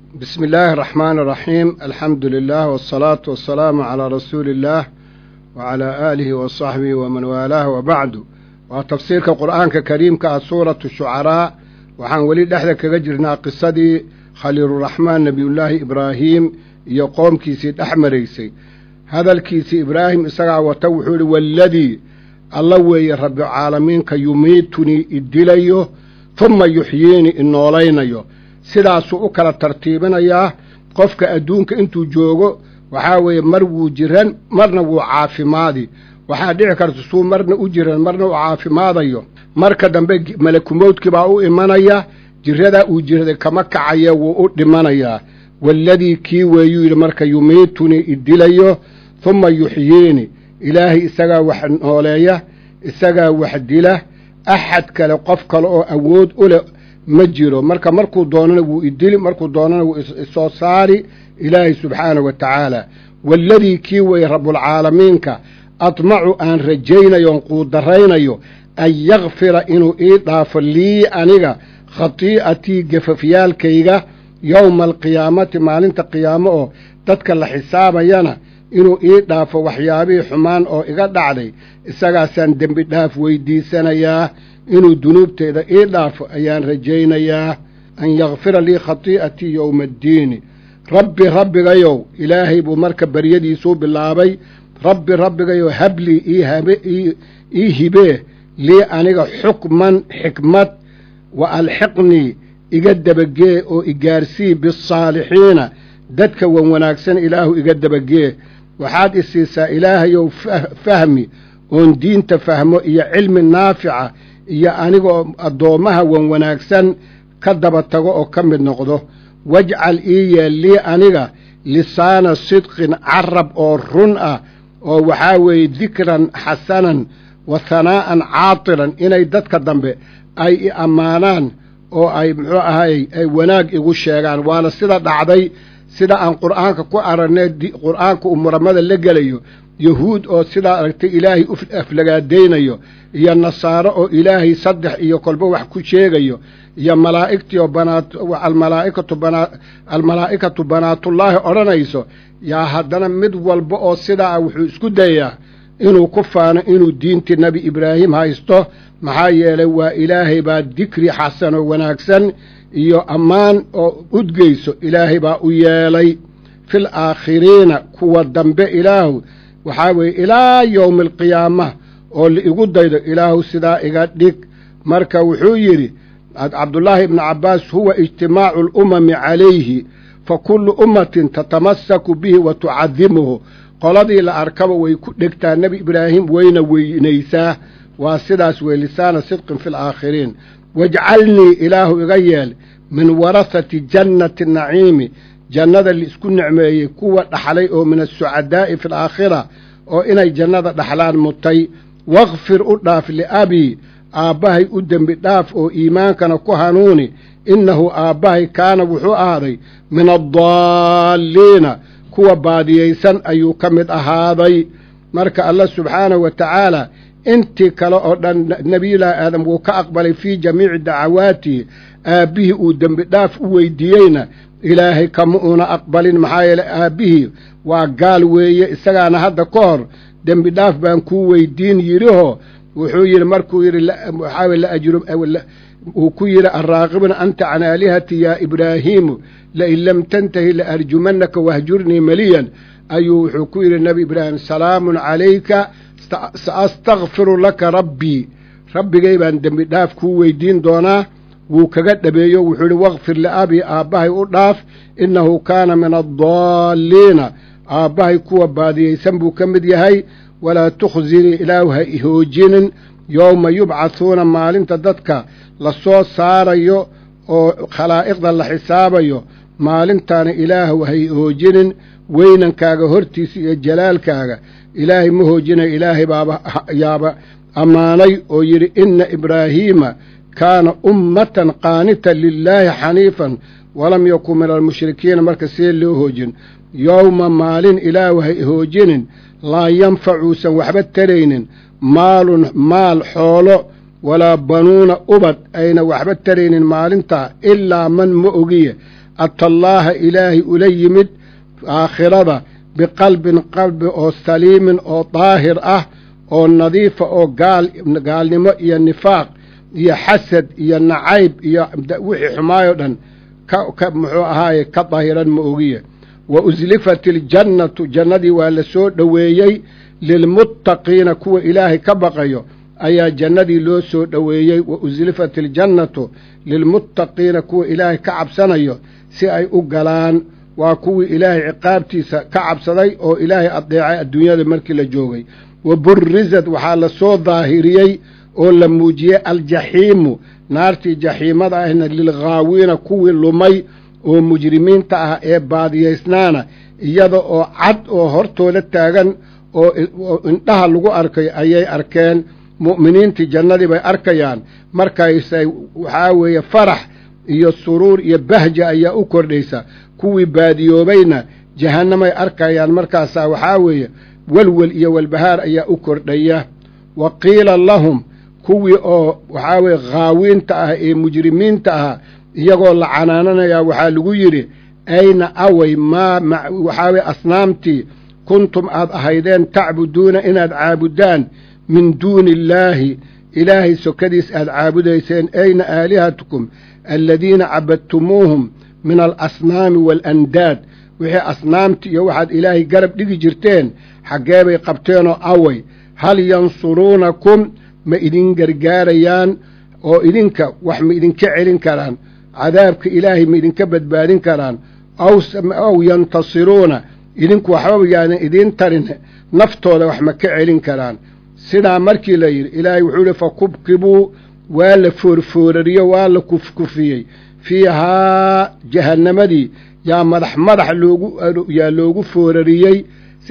بسم الله الرحمن الرحيم الحمد لله والصلاة والسلام على رسول الله وعلى آله وصحبه ومن والاه وبعد وتفسير القرآن كريم كسورة الشعراء وحان ولي دحدا كجرنا قصدي خليل الرحمن نبي الله إبراهيم يقوم كيسي أحمريسي هذا الكيسي إبراهيم إسرع وتوحول والذي الله وي رب العالمين كيميتني إدليه ثم يحييني إنولينيو sidaasuu u kala tartiibinayaa qofka adduunka intuu joogo waxaa weeye mar wuu jiran marna wuu caafimaadi waxaa dhici karta suu marna u jiran marna uu caafimaadayo marka dambe malakumowdkii baa u imanaya jiradaa uu jiraday kama kacaya wuu u dhimanayaa waaladii kii weeyuu yidhi marka yumiitunii idilayo humma yuxyiini ilaahay isagaa wax nooleeya isagaa wax dila axad kale qof kale oo awood u leh ma jiro marka markuu doonana wuu idili markuu doonana wuu isoo saari ilaahay subxaanahu wa tacaala waaladii kii weeye rabbulcaalamiinka admacu aan rajaynayo on quudaraynayo an yakfira inuu ii dhaafo lii aniga khatii'atii gafafyaalkayga yowma alqiyaamati maalinta qiyaamo oo dadka la xisaabayana inuu ii dhaafo waxyaabihii xumaan oo iga dhacday isagaasaan dembi dhaaf weydiisanayaa inuu dunuubteeda ii dhaafo ayaan rajaynayaa an yakfira lii khatii'atii yowma addiini rabbi rabbigayow ilaahay buu marka baryadiisuu bilaabay rabbi rabbigayow hablii ii hibee lii aniga xukman xikmad wa alxiqnii iga dabagee oo igaarsii bisaalixiina dadka wan wanaagsan ilaahu iga dabagee waxaad i siisaa ilaahayow fahmi oon diinta fahmo iyo cilmi naafica iyo anigoo addoommaha wan wanaagsan ka daba tago oo ka mid noqdo wajcal ii yeel lii aniga lisaana sidqin carab oo run ah oo waxaa weeye dikran xasanan wa hanaa'an caatilan inay dadka dambe ay i ammaanaan oo ay muxuu ahay ay wanaag igu sheegaan waana sida dhacday sida aan qur'aanka ku aragnay qur'aanka uu muramada la gelayo yahuud oo sidaa aragtay ilaahay u aflagaadaynayo iyo nasaaro oo ilaahay saddex iyo kolba wax ku sheegayo iyo malaa'igtii oo banaat almalaa'ikatu banaa almalaa'ikatu banaatullaahi odhanayso yaa haddana mid walba oo sidaa ah wuxuu isku dayaa inuu ku faano inuu diintii nebi ibraahim haysto maxaa yeelay waa ilaahay baa dikri xasan oo wanaagsan iyo ammaan oo udgeyso ilaahay baa u yeelay fil aakhiriina kuwa dambe ilaahu waxaa weeye ilaa yowmi alqiyaama oo laigu daydo ilaahu sidaa iga dhig marka wuxuu yidhi cabdullaahi ibnu cabbaas huwa ijtimaacu alumami calayhi fa kullu ummatin tatamasaku bihi wa tucadimuhu qoladii la arkaba way ku dhegtaa nebi ibraahim wayna weynaysaa waa sidaas wey lisaana sidqin fi alaakhiriin wajcalnii ilaahu iga yeel min warahati jannati naciimi jannada laisku nicmeeyey kuwa dhaxlay oo min asucadaa'i fi alaakhira oo inay jannada dhaxlaan mutay wakfir u dhaaf liabii aabbahay u dembi dhaaf oo iimaankana ku hanuuni innahu aabbahay kaana wuxuu ahaaday min addaalliina kuwa baadiyaysan ayuu ka mid ahaaday marka allah subxaanahu wa tacaala intii kale oo dhan nebiyullaahi aadam wuu ka aqbalay fii jamiici dacawaatihi aabbihii uu dembi dhaaf u weydiiyeyna ilaahay kama uuna aqbalin maxaa yeeley aabbihii waa gaal weeye isagaana hadda ka hor dembi dhaaf baan kuu weydiin yidhihoo wuxuu yidhi markuu yidhi waxaa weye laajru uu ku yidhi arraaqibna anta can aalihati yaa ibraahiimu lain lam tantahi laarjumannaka wahjurnii maliyan ayuu wuxuu ku yidhi nebi ibraahim salaamun calayka saastakfiru laka rabbii rabbigay baan dembi dhaaf kuu weydiin doonaa wuu kaga dhabeeyo wuxuu idhi wakfir liabii aabbahay u dhaaf innahu kaana min addaalliina aabbahay kuwa baadiyaysan buu ka mid yahay walaa tukhzinii ilaahu ha ihoojinin yowma yubcathuuna maalinta dadka la soo saarayo oo khalaa'iqda la xisaabayo maalintaana ilaahu ha ihoojinin weynankaaga hortiisa iyo jalaalkaaga ilaahay ma hoojinayo ilaahay baaba yaaba ammaanay oo yidhi inna ibraahiima kaana ummatan qaanitan lilaahi xaniifan walam yakun min almushrikiina marka see loo hoojin yowma maalin ilaahu ha ihoojinin laa yanfacuusan waxba taraynin maalun maal xoolo walaa banuuna ubad ayna waxba taraynin maalintaa ilaa man ma ogiye atallaaha ilaahay ula yimid aakhirada biqalbin qalbi oo saliimin oo daahir ah oo nadiifa oo gaal gaalnimo iyo nifaaq iyo xasad iyo nacayb iyo wixii xumaayoo dhan ka muxuu ahaaye ka daahiran ma ogiye wa uslifat iljannatu jannadii waa la soo dhoweeyey lilmuttaqiina kuwa ilaahay ka baqayo ayaa jannadii loo soo dhoweeyey wa uslifat iljannatu lilmuttaqiina kuwa ilaahay ka cabsanayo si ay u galaan waa kuwii ilaahay ciqaabtiisa ka cabsaday oo ilaahay adeecay adduunyada markii la joogay wa burrisad waxaa la soo daahiriyey oo la muujiyey aljaxiimu naartii jaxiimada ahna lilghaawiina kuwii lumay oo mujrimiinta ah ee baadiyaysnaana iyada oo cad oo hortooda taagan oo indhaha lagu arkay ayay arkeen mu'miniintii jannadii bay arkayaan markaysay waxaa weeye farax iyo suruur iyo bahja ayaa u kordhaysa kuwii baadiyoobayna jahannamay arkayaan markaasaa waxaa weeye welwel iyo walbahaar ayaa u kordhaya wa qiila lahum kuwii oo waxaa weeye khaawiinta ah ee mujrimiinta ah iyagoo la canaananayaa waxaa lagu yidhi ayna away maa waxaa weye asnaamtii kuntum aad ahaydeen tacbuduuna inaad caabuddaan min duuni illaahi ilaahay sokadiis aad caabudayseen ayna aalihatukum aladiina cabadtumuuhum min alasnaami waalandaad wixii asnaamti iyo waxaad ilaahay garab dhigi jirteen xaggee bay qabteenoo away hal yansuruunakum ma idin gargaarayaan oo idinka wax ma idinka celin karaan cadaabka ilaahay ma idinka badbaadin karaan aw yantasiruuna idinku waxbaba yaadan idiin tarin naftooda wax ma ka celin karaan sidaa markii la yidhi ilaahay wuxuu yihi fa kubkibuu waa la foorfoorariyo waa la kufkufiyey fiihaa jahannamadii yaa madax madax loogu yaa loogu foorariyey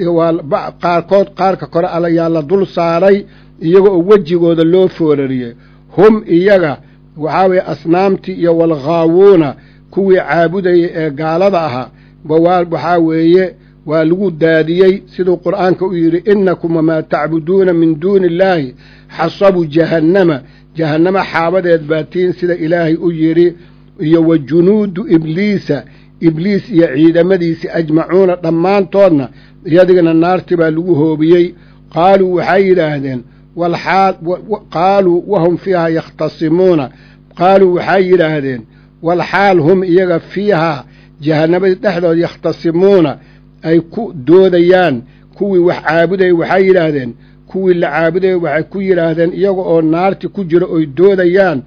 waa qaarkood qaarka kore alla yaa la dul saaray iyaga oo wejigooda loo foorariyey hum iyaga waxaa weeye asnaamtii iyo walghaawuuna kuwii caabudayay ee gaalada ahaa waxaa weeye waa lagu daadiyey siduu qur'aanka u yidhi innakum wamaa tacbuduuna min duuni illaahi xasabu jahannama jahannama xaabadeed baatiin sida ilaahay u yidhi iyo wa junuudu ibliisa ibliis iyo ciidamadiisi ajmacuuna dhammaantoodna iyadigana naarti baa lagu hoobiyey qaaluu waxay yidhaahdeen walxaal qaaluu wahum fiihaa yakhtasimuuna qaaluu waxay yidhaahdeen walxaal hum iyaga fiihaa jahannamadii dhexdood yakhtasimuuna ay ku doodayaan kuwii wax caabudaya waxay yidhaahdeen kuwii la caabudaya waxay ku yidhaahdeen iyaga oo naarti ku jiro oy doodayaan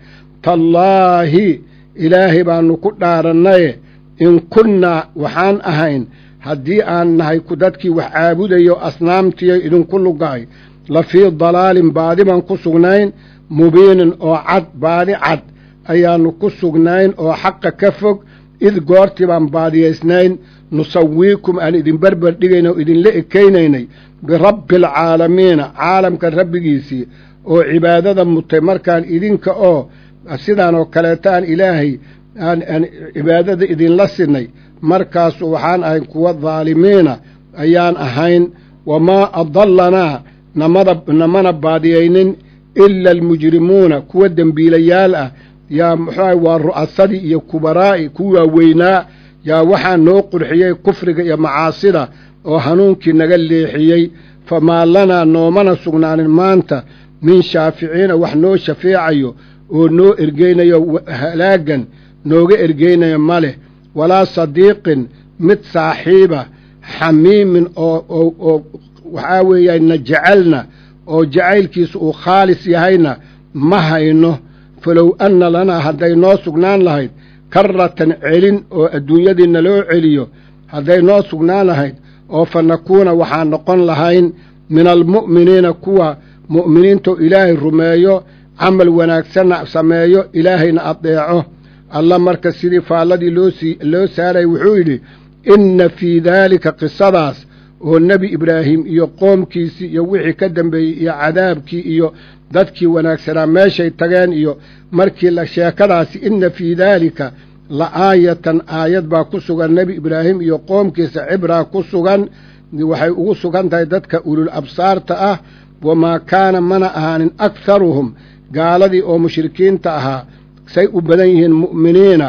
tallaahi ilaahay baannu ku dhaarannaye in kunnaa waxaan ahayn haddii aan nahay dadkii wax caabudayo asnaamtiyo idinku lugaay la fii dalaalin baadi baan ku sugnayn mubiinin oo cad baadi cad ayaannu ku sugnayn oo xaqa ka fog id goortii baan baadiyaysnayn nusawiikum aan idin berber dhigayna oo idinla ekaynaynay birabbi alcaalamiina caalamka rabbigiisii oo cibaadada mutay markaan idinka oo sidaan oo kaleeta aan ilaahay aan cibaadada idinla sinay markaasu waxaan ahayn kuwa daalimiina ayaan ahayn wamaa adallanaa namada namana baadiyaynin ila almujrimuuna kuwa dembiilayaal ah yaa muxuuaha waa ru'asadii iyo kubaraa'i ku waaweynaa yaa waxaa noo qurxiyey kufriga iyo macaasida oo hanuunkii naga leexiyey famaa lanaa noomana sugnaanin maanta min shaaficiina wax noo shafeecayo oo noo ergeynayo halaagan nooga ergeynayo ma leh walaa sadiiqin mid saaxiiba xamiimin oo oo waxaa weeya na jecelna oo jacaylkiisa uu khaalis yahayna ma hayno falow anna lanaa hadday noo sugnaan lahayd karratan celin oo adduunyadii naloo celiyo hadday noo sugnaan lahayd oo fa nakuuna waxaan noqon lahayn min almu'miniina kuwa mu'miniintoo ilaahay rumeeyo camal wanaagsanna sameeyo ilaahayna adeeco alla marka sidii faalladii loosii loo saaray wuxuu yidhi inna fii daalika qisadaas oo nebi ibraahim iyo qoomkiisii iyo wixii ka dambeeyey iyo cadaabkii iyo dadkii wanaagsanaa meeshay tageen iyo markii la sheekadaasi inna fii daalika la aayatan aayad baa ku sugan nebi ibraahim iyo qoomkiisa cibraa ku sugan waxay ugu sugan tahay dadka ulul absaarta ah wamaa kaana mana ahaanin akharuhum gaaladii oo mushrikiinta ahaa say u badan yihiin mu'miniina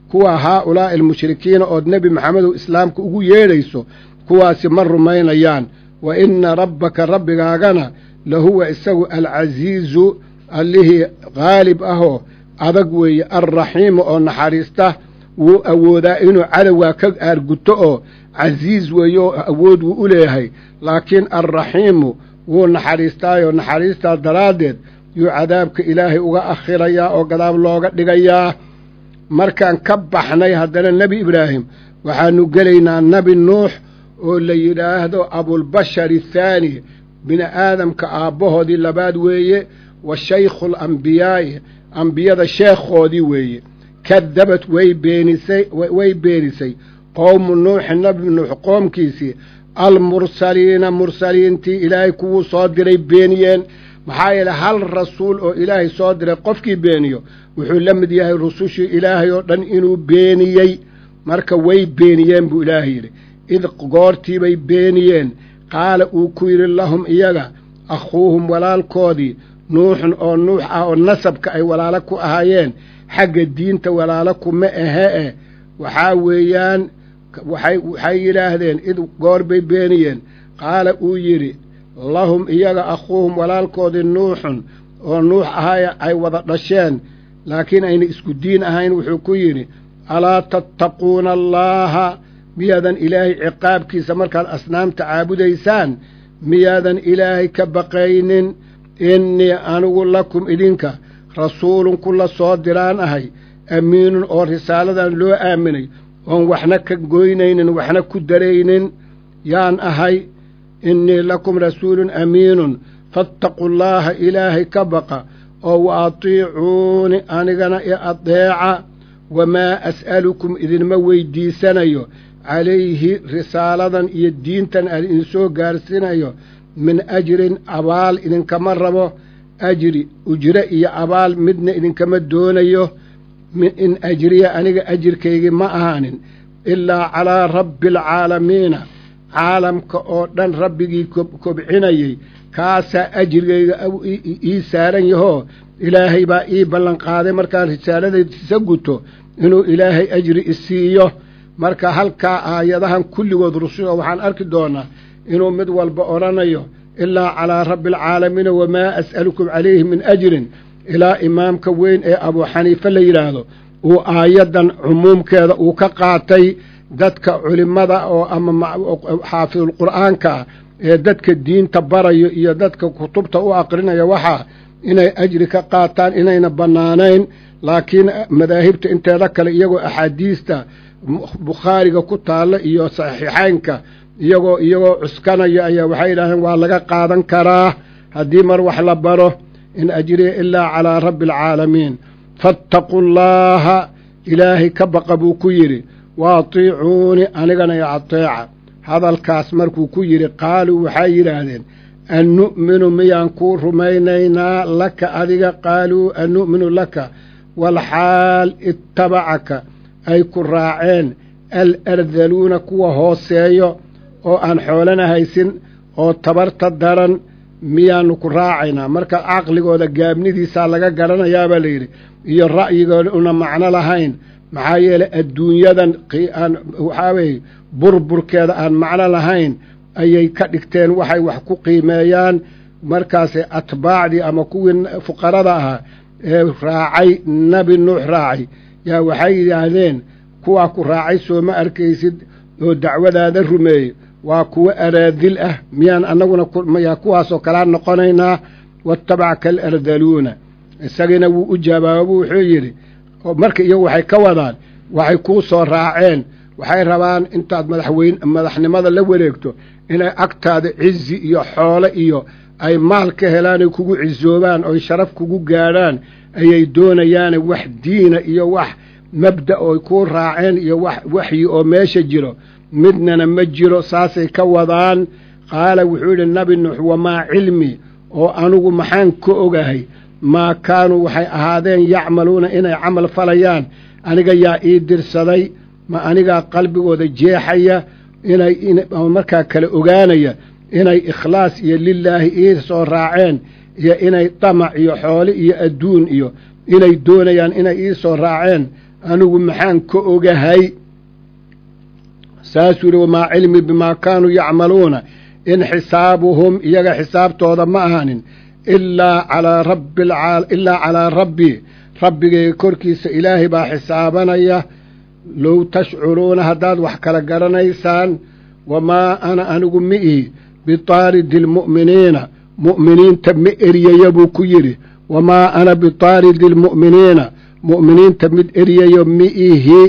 kuwa haa ulaa'i almushrikiina ood nebi maxamedow islaamka ugu yeedhayso kuwaasi ma rumaynayaan wa inna rabbaka rabbigaagana lahuwa isagu alcasiizu allihii qaalib ahoo adag weeye alraxiimu oo naxariista wuu awoodaa inuu cadowgaa ka aarguto oo casiis weeye oo awood wuu u leeyahay laakiin alraxiimu wuu naxariistaayoo naxariistaa daraaddeed yuu cadaabka ilaahay uga akhirayaa oo gadaab looga dhigayaa markaan ka baxnay haddana nebi ibraahim waxaannu gelaynaa nebi nuux oo la yidhaahdo abulbashar athaani bini aadamka aabbahoodii labaad weeye wa shaykhu alambiyaa'i ambiyada sheekhoodii weeye kadabad way beenisay way beenisay qowmu nuuxin nebi nuux qoomkiisii almursaliina mursaliintii ilaahay kuwuu soo diray beeniyeen maxaa yeele hal rasuul oo ilaahay soo diray qofkii beeniyo wuxuu la mid yahay rusushii ilaahay oo dhan inuu beeniyey marka way beeniyeen buu ilaahay yidhi id goortiibay beeniyeen qaala uu ku yidhi lahum iyaga akhuuhum walaalkoodii nuuxun oo nuux ah oo nasabka ay walaalo ku ahaayeen xagga diinta walaalo kuma ahe eh waxaa weeyaan waxay yidhaahdeen id goor bay beeniyeen qaala uu yidhi lahum iyaga akhuuhum walaalkoodii nuuxun oo nuux ahaya ay wada dhasheen laakiin ayna isku diin ahayn wuxuu ku yidhi alaa tattaquuna allaaha miyaadan ilaahay ciqaabkiisa markaad asnaamta caabudaysaan miyaadan ilaahay ka baqaynin innii anigu lakum idinka rasuulun kula soo diraan ahay amiinun oo risaaladan loo aaminay oon waxna ka goynaynin waxna ku daraynin yaan ahay innii lakum rasuulun amiinun faataquu llaaha ilaahay ka baqa oo wa atiicuuni anigana i adeeca wamaa as'alukum idinma weydiisanayo calayhi risaaladan iyo diintan aan idinsoo gaarsiinayo min ajrin abaal idinkama rabo ajri ujre iyo abaal midna idinkama doonayo in ajriya aniga ajirkaygii ma ahaanin ilaa calaa rabbi alcaalamiina caalamka oo dhan rabbigii kobcinayey kaasaa ajrigayga ii saaran yahoo ilaahay baa ii ballanqaaday markaan risaaladaysa guto inuu ilaahay ajri isiiyo marka halkaa aayadahan kulligood rususha waxaan arki doonaa inuu mid walba odhanayo ilaa calaa rabbi alcaalamiina wamaa as'alukum calayhi min ajrin ilaa imaamka weyn ee abuu xaniife la yidhaahdo uu aayaddan cumuumkeeda uu ka qaatay dadka culimmada oo ama xaafidulqur'aanka ah ee dadka diinta barayo iyo dadka kutubta u aqrinaya waxaa inay ajri ka qaataan inayna bannaanayn laakiin madaahibta inteeda kale iyagoo axaadiista bukhaariga ku taalla iyo saxiixaynka iyagoo iyagoo cuskanaya ayaa waxay yidhahdeen waa laga qaadan karaa haddii mar wax la baro in ajriya ilaa calaa rabbi alcaalamiin faataquu llaaha ilaahay ka baqa buu ku yidhi wa atiicuuni anigana i ateeca hadalkaas markuu ku yidhi qaaluu waxay yidhaahdeen an nu'minu miyaan kuu rumaynaynaa laka adiga qaaluu an nu'minu laka walxaal ittabacaka ay ku raaceen alardaluuna kuwa hooseeyo oo aan xoolana haysin oo tabarta daran miyaannu ku raacaynaa marka caqligooda gaabnidiisaa laga garanayaabaa layidhi iyo ra'yigooda una macno lahayn maxaa yeelay adduunyadan aan waxaa weeye burburkeeda aan macno lahayn ayay ka dhigteen waxay wax ku qiimeeyaan markaase atbaacdii ama kuwii fuqarada ahaa ee raacay nebi nuux raacay yaa waxay yidhaahdeen kuwaa ku raacay soo ma arkaysid oo dacwadaada rumeeyey waa kuwo araadil ah miyaan annaguna yaa kuwaasoo kalaa noqonaynaa waattabacka alardaluuna isagiina wuu u jawaabo wuxuu yidhi marka iyagu waxay ka wadaan waxay kuu soo raaceen waxay rabaan intaad madaxweyn madaxnimada la wareegto inay agtaada cizi iyo xoole iyo ay maal ka helaan ay kugu cisoobaan oy sharaf kugu gaadhaan ayay doonayaane wax diina iyo wax mabda ooy kuu raaceen iyo wax waxyi oo meesha jiro midnana ma jiro saasay ka wadaan qaala wuxuu yidhi nabi nuux wamaa cilmi oo anugu maxaan ka ogahay maa kaanuu waxay ahaadeen yacmaluuna inay camal falayaan aniga yaa ii dirsaday ma anigaa qalbigooda jeexaya inay markaa kala ogaanaya inay ikhlaas iyo lilaahi ii soo raaceen iyo inay damac iyo xoole iyo adduun iyo inay doonayaan inay ii soo raaceen anigu maxaan ka ogahay saasuu yihi wamaa cilmi bimaa kaanuu yacmaluuna in xisaabuhum iyaga xisaabtooda ma ahanin ilaa calaa rabbi ilaa calaa rabbii rabbigayga korkiisa ilaahay baa xisaabanaya low tashcuruuna haddaad wax kala garanaysaan wamaa ana anigu mi ihi bitaaridi almu'miniina mu'miniinta ma eryayo buu ku yidhi wamaa ana bitaaridi almu'miniina mu'miniinta mid eryayo mi ihi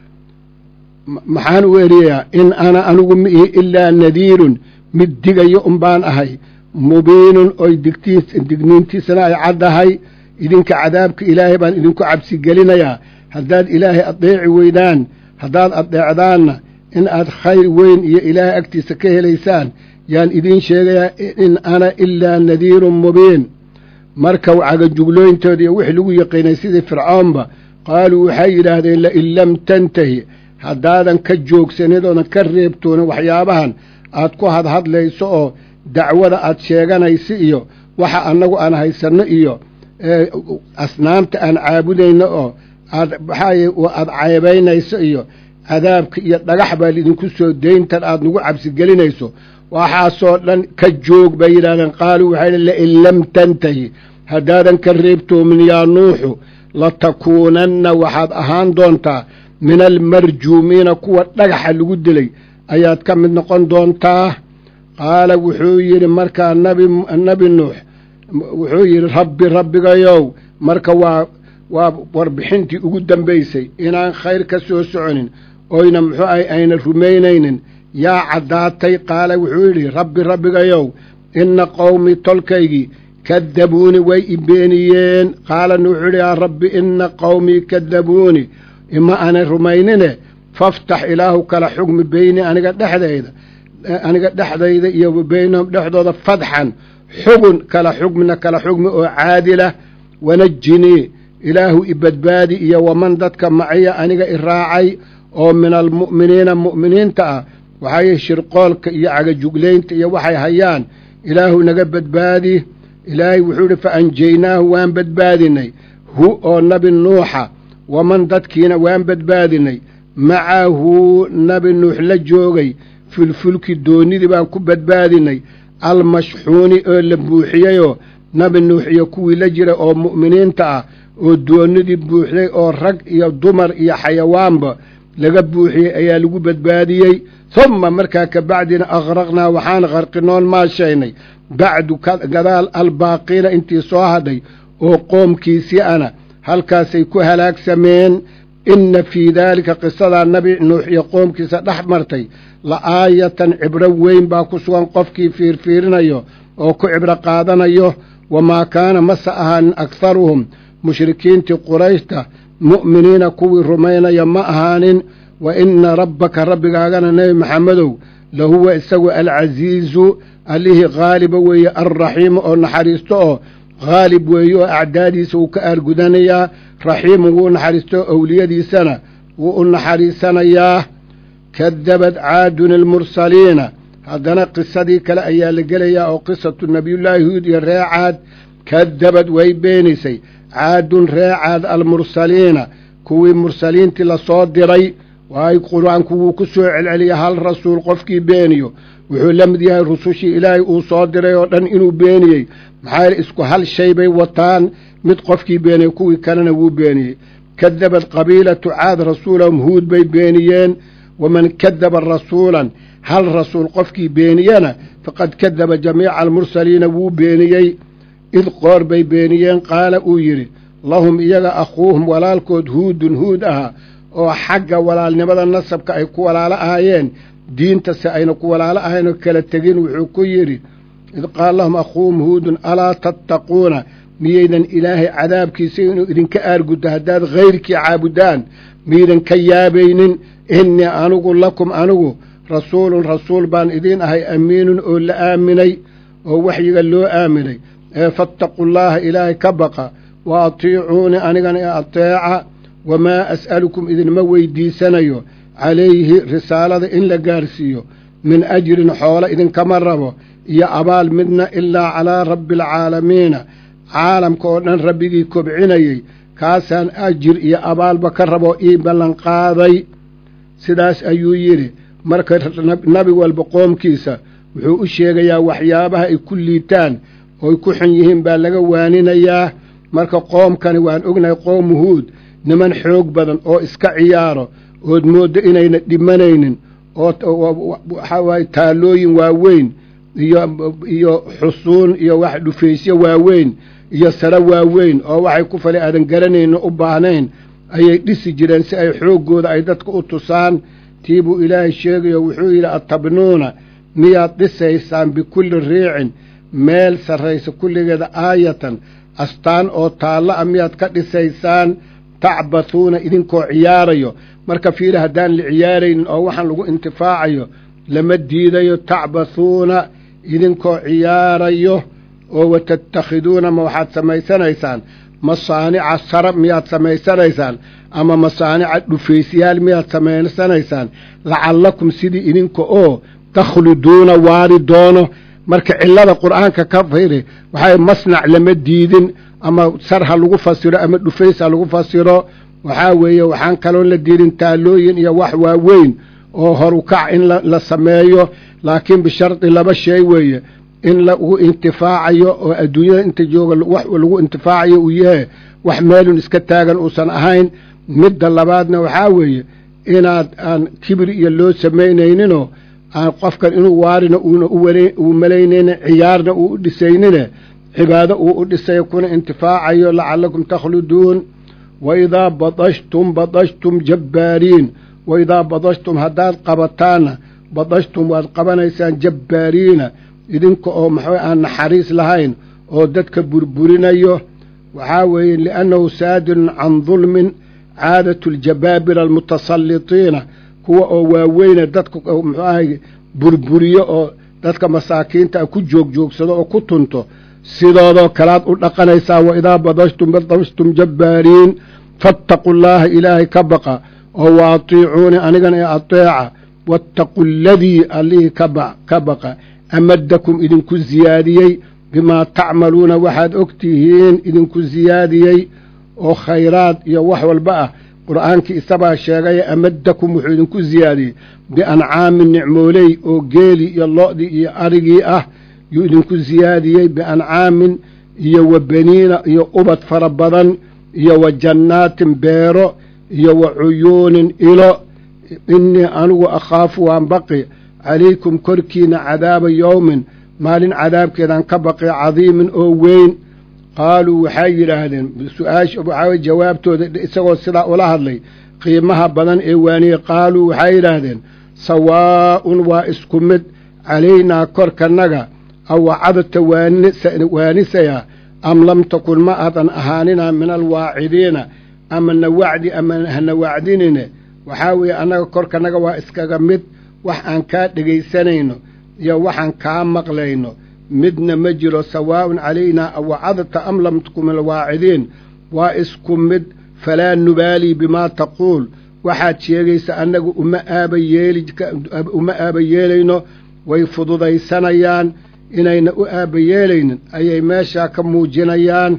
maxaan u eryayaa in ana anigu mi ihi ilaa nadiirun mid digayo un baan ahay mubiinun oy digniintiisana ay caddahay idinka cadaabka ilaahay baan idinku cabsigelinayaa haddaad ilaahay addeeci weydaan haddaad addeecdaanna in aad khayr weyn iyo ilaahay agtiisa ka helaysaan yaan idiin sheegayaa in ana ilaa nadiirun mubiin marka cagajuglooyintooda iyo wixii lagu yaqiinay sidii fircoonba qaaluu waxay yidhaahdeen lain lam tantahi haddaadan ka joogsanin oodan ka reebtoonin waxyaabahan aad ku hadhadlayso oo dacwada aad sheeganayso iyo waxa annagu aan haysanno iyo asnaamta aan caabudayno oo aad maxaaye aad ceebaynayso iyo cadaabka iyo dhagax baa lidinku soo dayntan aad nagu cabsigelinayso waxaasoo dhan ka joog bay yidhahdeen qaaluu waxay lain lam tantahi haddaadan ka reebtoomin yaa nuuxu latakuunanna waxaad ahaan doontaa min almarjuumiina kuwa dhagaxa lagu dilay ayaad ka mid noqon doontaa qaala wuxuu yidhi markaa nabi nuux wuxuu yidhi rabbi rabbigayow marka waa waa warbixintii ugu dambaysay inaan khayr ka soo soconin oyna muxuu ahay ayna rumaynaynin yaa caddaatay qaala wuxuu yidhi rabbi rabbigayow inna qowmii tolkaygii kadabuuni way i beeniyeen qaalana wuxuu yidhi yaa rabbi inna qowmii kadabuuni ima aanay rumaynine faftax ilaahu kala xugmi beyni aniga dhexdayda aniga dhexdayda iyo beynahum dhexdooda fadxan xugun kala xugmina kala xugmi oo caadilah wanajinii ilaahu i badbaadi iyo waman dadka maciya aniga i raacay oo min almu'miniina mu'miniinta ah waxay shirqoolka iyo cagajuglaynta iyo waxay hayaan ilaahu naga badbaadi ilaahay wuxuu yidhi fa anjaynaahu waan badbaadinay hu oo nabi nuuxa waman dadkiina waan badbaadinay macahu nabi nuux la joogay filfulki doonidii baan ku badbaadinay almashxuuni oo la buuxiyeyoo nabi nuux iyo kuwii la jira oo mu'miniinta ah oo doonidii buuxday oo rag iyo dumar iyo xayawaanba laga buuxiyey ayaa lagu badbaadiyey humma markaa ka bacdina akhraqnaa waxaan qarqinoon maashaynay bacdu gadaal albaaqiina intii soo hadhay oo qoomkiisii ana halkaasay ku halaagsameen inna fii daalika qisadaa nabi nuux iyo qoomkiisa dhex martay la aayatan cibro weyn baa ku sugan qofkii fiirfiirinayo oo ku cibro qaadanayo wamaa kaana mase ahaanin akharuhum mushrikiintii qurayshta mu'miniina kuwii rumaynaya ma ahaanin wa inna rabbaka rabbigaagana nebi maxamedow lahuwa isagu alcasiizu allihii haaliba weeye alraxiimu oo naxariisto oo haalib weeye oo acdaadiisa wuu ka aargudanayaa raxiimu wuu naxariisto oo owliyadiisana wuu u naxariisanayaa kadabad caadun almursaliina haddana qisadii kale ayaa la gelayaa oo qisatu nabiyullaahi huud iyo ree caad kadabad way beenisay caadun ree caad almursaliina kuwii mursaliintii lasoo diray waay qur-aanku wuu ku soo celceliya hal rasuul qofkii beeniyo wuxuu la mid yahay rusushii ilaahay uu soo diray oo dhan inuu beeniyey maxaa yeele isku hal shay bay wataan mid qofkii beeniyey kuwii kalena wuu beeniyey kadabad qabiilatu caad rasuulahum huud bay beeniyeen waman kadaba rasuulan hal rasuul qofkii beeniyena faqad kadaba jamiica almursaliina wuu beeniyey id qoor bay beeniyeen qaala uu yidhi lahum iyaga akhuuhum walaalkood huudun huud ahaa oo xagga walaalnimada nasabka ay ku walaalo ahaayeen diintase ayna ku walaalo ahayn oo kala tegin wuxuu ku yidhi id qaala lahum akhuuhum huudun alaa tattaquuna miyaydan ilaahay cadaabkiisa inuu idinka aarguddo haddaad hayrkii caabudaan miyaydan ka yaabaynin innii anigu lakum anigu rasuulun rasuul baan idiin ahay amiinun oo la aaminay oo waxyiga loo aaminay ee fattaqullaaha ilaahay ka baqa wa atiicuuni anigana ee ateeca wamaa as'alukum idinma weydiisanayo calayhi risaalada in la gaarsiiyo min ajrin xoolo idinkama rabo iyo abaal midna ilaa calaa rabbi alcaalamiina caalamka oo dhan rabbigii kobcinayey kaasaan ajir iyo abaalba ka rabo ii ballanqaaday sidaas ayuu yidhi marka nabi walba qoomkiisa wuxuu u sheegayaa waxyaabaha ay ku liitaan ooy ku xun yihiin baa laga waaninayaa marka qoomkani waan ognahay qoom huud niman xoog badan oo iska ciyaaro ood mooddo inayna dhimanaynin oo waxaa waaye taalooyin waaweyn iyo iyo xusuun iyo wax dhufaysyo waaweyn iyo saro waaweyn oo waxay ku fali aadan garanaynin u baahnayn ayay dhisi jireen si ay xooggooda ay dadka u tusaan tii buu ilaahay sheegayo wuxuu yidhi atabnuuna miyaad dhisaysaan bikulli riicin meel sarraysa kulligeeda aayatan astaan oo taallo a miyaad ka dhisaysaan tacbathuuna idinkoo ciyaarayo marka fiili haddaan la ciyaaraynin oo waxaan lagu intifaacayo lama diidayo tacbathuuna idinkoo ciyaarayo oo watattakhiduuna ma waxaad samaysanaysaan masaanica sara miyaad samaysanaysaan ama masaanica dhufaysyaal miyaad samaysanaysaan lacallakum sidii idinka oo takhluduuna waari doono marka cillada qur'aanka ka firi waxay masnac lama diidin ama sar ha lagu fasiro ama dhufays ha lagu fasiro waxaa weeye waxaan kaloon la diidin taalooyin iyo wax waaweyn oo horukac in la sameeyo laakiin bishardi laba shay weeye in lagu intifaacayo oo adduunyada inta jooga wax lagu intifaacayo uu yahay wax meelun iska taagan uusan ahayn midda labaadna waxaa weeye inaad aan kibir iyo loo samaynayninoo aan qofkan inuu waarina uuna uu malaynaynin ciyaarna uu u dhisaynine cibaado uu u dhisayo kuna intifaacayo lacallakum takhluduun wa idaa badashtum badashtum jabbaariin wa idaa badashtum haddaad qabataanna badashtum waad qabanaysaan jabbaariina idinka oo maxaa aan naxariis lahayn oo dadka burburinayo waxaa weeye liannahu saadirun can dulmin caadatu aljabaabira almutasallitiina kuwa oo waaweyne dadka muxuu ahay burburiyo oo dadka masaakiinta ku joogjoogsado oo ku tunto sidoodoo kalaad u dhaqanaysaa wa idaa badashtum badashtum jabbaariin faataquu llaaha ilaahay ka baqa oo wa atiicuuni anigana ee ateeca waataquu aladii allihii ka baqa amadakum idinku siyaadiyey bimaa tacmaluuna waxaad og tihiin idinku siyaadiyey oo khayraad iyo wax walba ah qur'aankii isabaa sheegaya amadakum wuxuu idinku siyaadiyey biancaamin nicmooley oo geeli iyo lo'dii iyo arigii ah yuu idinku siyaadiyey biancaamin iyo wa beniina iyo ubad fara badan iyo wa jannaatin beero iyo wa cuyuunin ilo innii anigu akhaafu waan baqi calaykum korkiina cadaaba yowmin maalin cadaabkeedaan ka baqi cadiimin oo weyn qaaluu waxay yidhaahdeen su-aasha waxaa jawaabtooda isagoo sidaa ula hadlay qiimaha badan ee waaniyey qaaluu waxay yidhaahdeen sawaa'un waa isku mid calaynaa korkanaga awacadta waanisayaa am lam takun ma aadan ahaanina min alwaacidiina ama na wacdi ama hana wacdinine waxaa weeye annaga korkanaga waa iskaga mid wax aan kaa dhegaysanayno iyo waxaan kaa maqlayno midna ma jiro sawaa'un calaynaa awacadta am lam takun min alwaacidiin waa isku mid falaa nubaalii bimaa taquul waxaad sheegaysa annagu uma aaba yeeli uma aaba yeelayno way fududaysanayaan inayna u aaba yeelaynin ayay meeshaa ka muujinayaan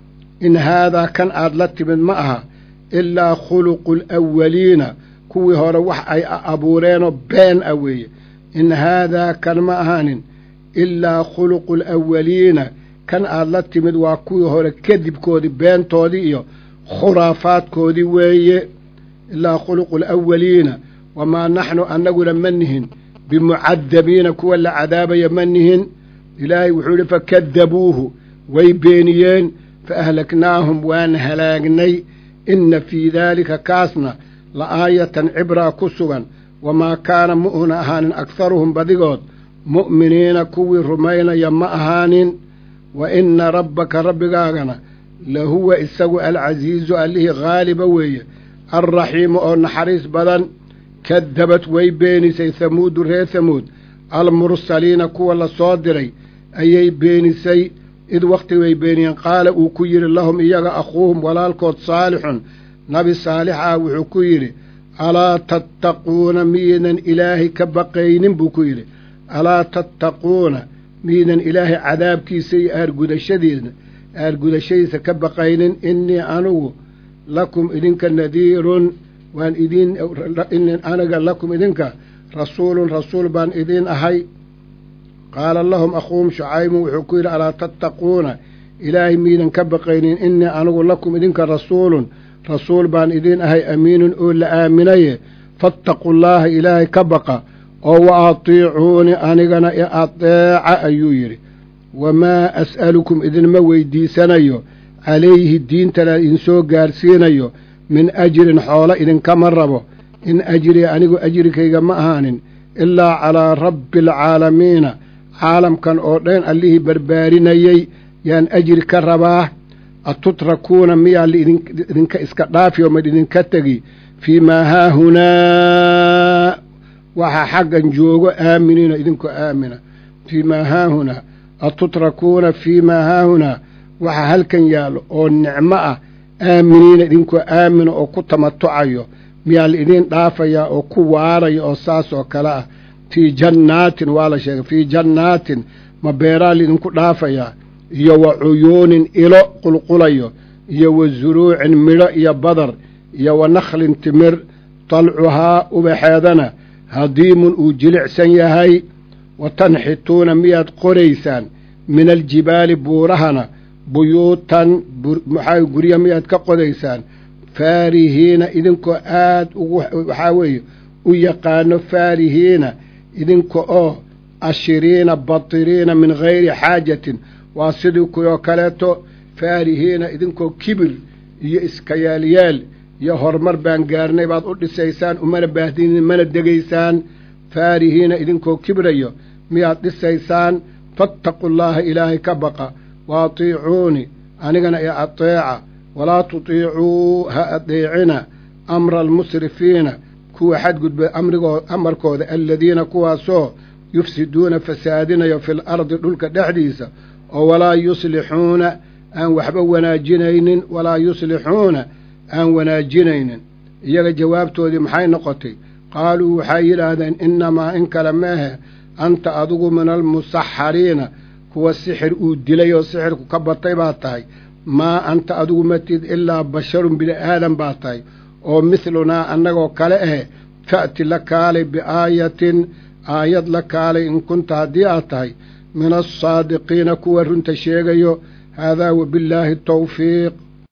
in haadaa kan aad la timid ma aha ilaa khuluqu alawaliina kuwii hore wax ay abuureenoo been ah weeye in haadaa kan ma ahaanin ilaa khuluqu alawaliina kan aad la timid waa kuwii hore kadibkoodii beentoodii iyo khuraafaadkoodii weeye ilaa khuluqu alawaliina wamaa naxnu annaguna ma nihin bimucadabiina kuwa la cadaabaya ma nihin ilaahay wuxuu yidhi fakadabuuhu way beeniyeen fa ahlaknaahum waan halaagnay inna fii daalika kaasna la aayatan cibraa ku sugan wamaa kaana mu'una ahaanin akharuhum badigood mu'miniina kuwii rumaynaya ma ahaanin wa inna rabbaka rabbigaagana lahuwa isagu alcasiizu allihii haaliba weeye alraxiimu oo naxariis badan kadabad way beenisay hamuudu reer hamuud almursaliina kuwa la soo diray ayay beenisay id wakhti way beeniyeen qaala uu ku yidhi lahum iyaga akhuuhum walaalkood saalixun nabi saalix ah wuxuu ku yidhi alaa tattaquuna miyaydan ilaahay ka baqaynin buu ku yidhi alaa tattaquuna miyaydan ilaahay cadaabkiisa iyo aargudashadiina aargudashadiisa ka baqaynin innii anugu lakum idinka nadiirun waan idiin aniga lakum idinka rasuulun rasuul baan idiin ahay qaala lahum akhuuhum shucaybun wuxuu ku yidhi alaa tattaquuna ilaahay miidan ka baqaynin innii anigu lakum idinka rasuulun rasuul baan idiin ahay amiinun oo la aaminaye fattaqu llaaha ilaahay ka baqa oo wa atiicuuni anigana i adeeca ayuu yidhi wamaa as'alukum idinma weydiisanayo calayhi diintana idinsoo gaarsiinayo min ajrin xoolo idinkama rabo in ajriya anigu ajrikayga ma ahaanin ilaa calaa rabbi alcaalamiina caalamkan oo dhan allihii barbaarinayey yaan ajri ka rabaa atutrakuuna miyaa laidinka iska dhaafi oo maidinka tegi fii maa haahunaa waxaa xaggan joogo aaminiina idinkoo aamina fii maa haahunaa atutrakuuna fii maa haahunaa waxaa halkan yaallo oo nicmo ah aaminiina idinkoo aamina oo ku tamatucayo miyaa laidin dhaafayaa oo ku waaraya oo saas oo kale ah fii jannaatin waa la sheegay fii jannaatin ma beeraa laidinku dhaafayaa iyo wa cuyuunin ilo qulqulayo iyo wa zuruucin midho iyo badar iyo wa nakhlin timir talcuhaa ubaxeedana hadiimun uu jilicsan yahay wa tanxituuna miyaad qoraysaan min aljibaali buurahana buyuutan maxaa gurya miyaad ka qodaysaan faarihiina idinkoo aad ugu waxaa weeye u yaqaano faarihiina idinka oo ashiriina batiriina min gayri xaajatin waa sidii kuwoo kaleeto faarihiina idinkoo kibir iyo iska yaalyaal iyo horumar baan gaarnay baad u dhisaysaan umana baahdinin mana degaysaan faarihiina idinkoo kibrayo miyaad dhisaysaan fattaqu llaaha ilaahay ka baqa wa atiicuuni anigana i ateeca walaa tutiicuu ha adeecina amra almusrifiina kuwa xadgudba amrigoo amarkooda aladiina kuwaasoo yufsiduuna fasaadinayo fil ardi dhulka dhexdiisa oo walaa yuslixuuna aan waxba wanaajinaynin walaa yuslixuuna aan wanaajinaynin iyaga jawaabtoodii maxay noqotay qaaluu waxay yidhaahdeen innamaa in kale meehe anta adigu min almusaxariina kuwa sixir uu dilay oo sixirku ka batay baa tahay maa anta adigu matid ilaa basharun bini aadan baa tahay oo midlunaa annagoo kale ahe fa'ti la kaalay biaayatin aayad la kaalay in kunta haddii aad tahay min alsaadiqiina kuwa runta sheegayo haadaa wabillaahi tawfiiq